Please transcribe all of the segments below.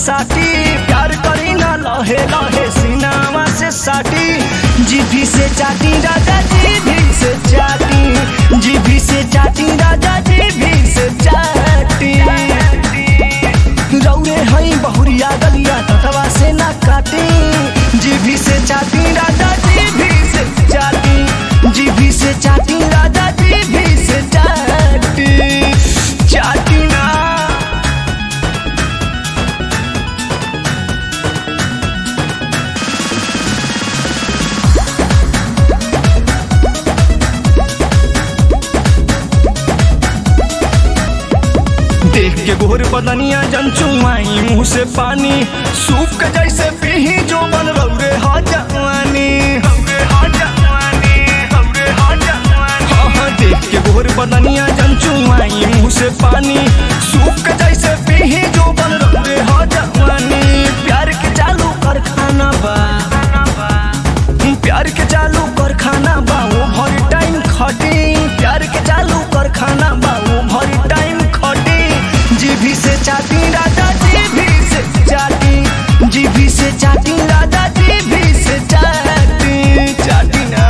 साटी प्यार करी ना लहे लहे सीनावा से साटी जीभी से चाटी राजा जीभी से चाटी जीभी से चाटी राजा जीभी से चाटी रौरे हई बहुरिया गलिया ततवा से ना काटी जीभी से चाटी राजा जीभी से चाटी जीभी से चाटी राजा जीभी से चाटी चाटी ना देख के गोर बदनिया जनचुआई मुंह से पानी सूप के जैसे पीही जो बन रौरे हा जवानी हाँ हाँ देख के गोर बदनिया जनचुआई मुंह से पानी सूप के जैसे पीही जो बन रौरे हा जवानी प्यार के चालू कर खाना बा प्यार के चालू कर खाना बा वो भर टाइम खटी प्यार के चालू कर खाना बा वो भर टाइम खटी जीभी से चाटी राजा जीभी से चाटी जीभी से चाटी राजा जीभी से चाटी चाटी ना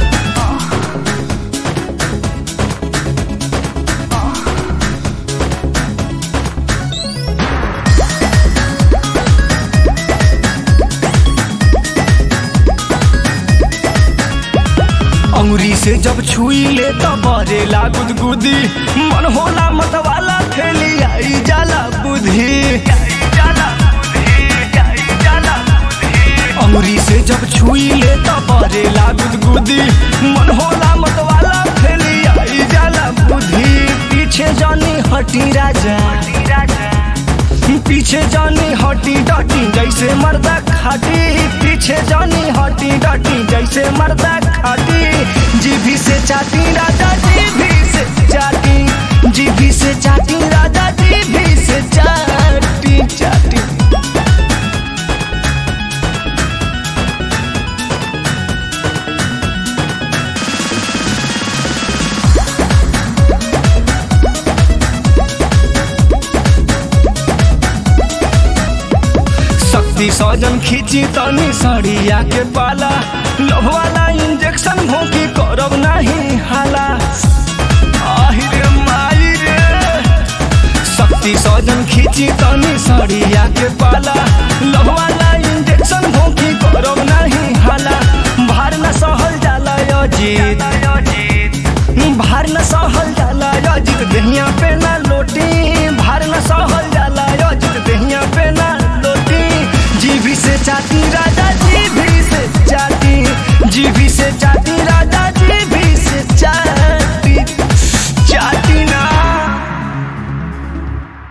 अंगुरी से जब छुई ले तो बरेला गुदगुदी मन होला मतवाला थैली आई जाला बुद्धि अंगुरी से जब छुई ले तो बरेला गुदगुदी मन होला मतवाला थैली आई जाला बुद्धि पीछे जानी हटी राजा पीछे जानी हटी डटी जैसे मर्दा खाटी पीछे जानी हटी डटी जैसे मर्दा खाटी जीभी से चाटी राजा जीभी से चाटी जीभी से चाटी राजा जीभी से चाटी चाटी शक्ति सजन खींची तनी सड़िया के पाला लव वाला इंजेक्शन भोंकी करब नहीं हाला आहि रे माई रे शक्ति सजन खींची तनी सड़िया के पाला लव